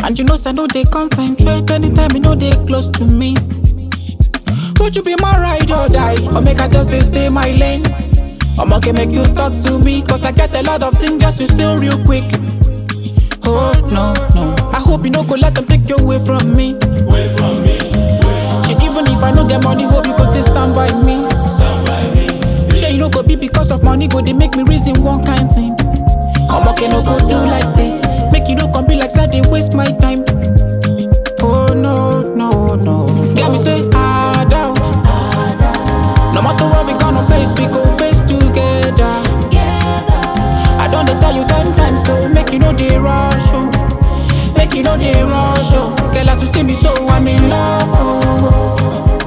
And you know, say I know they concentrate anytime you know they close to me. Would you be my ride or die? Or make I just dey stay my lane? I'm okay, make you talk to me. Cause I get a lot of things just to say real quick. Oh, no, no. I hope you no go let them take you away from me. Away from me, Shit, even if I no get money, hope you go still stand by me. stand by me. Shey you no go be because of money, go they make me reason one kind thing. I'm okay, no go do like this. Make you no come be like say they waste my time. Oh no, no, no. Get me say ah down. No matter what we gonna face, we go face together. I don't tell you ten times, so make you know the rush, oh. Make you know the rush, oh. Girl, as you see me, so I'm in love, oh.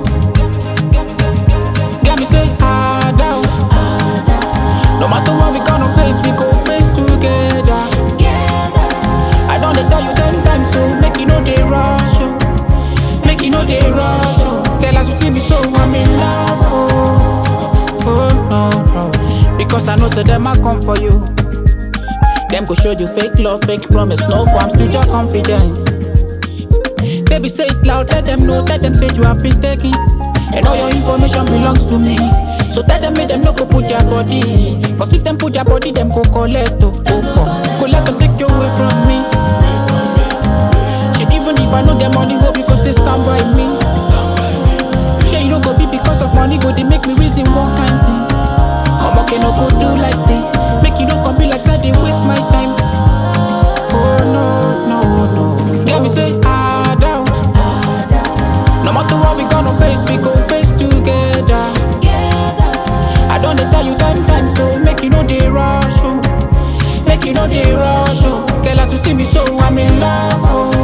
Get me say ah down. No matter what we gonna face, we go face together. I don't tell you ten times, so make you know the rush, oh. Make you know the rush, oh. Girl, as you see me, so I'm in love, oh. Oh no no, because I know so them I come for you. Them go show you fake love, fake promise, no forms to your confidence. Baby, say it loud, let them know, let them say you have been taken. And all your information belongs to me. So tell them, make them no go put their body. Cause if them put their body, them go collect, oh, oh, oh. Go let them take you away from me. Shit, even if I know their money, hope you go still stand by me. Shit, you no go be because of money, go they make me reason one kind thing. I'm okay, no go do like this. Make you no come be like say they waste my time. Oh no, no, no. Get me say ah down. No matter what we gonna face, we go face together. I don't tell you ten times, so make you know the rush, oh. Make you know the rush, oh. Girl, as you see me, so I'm in love, oh.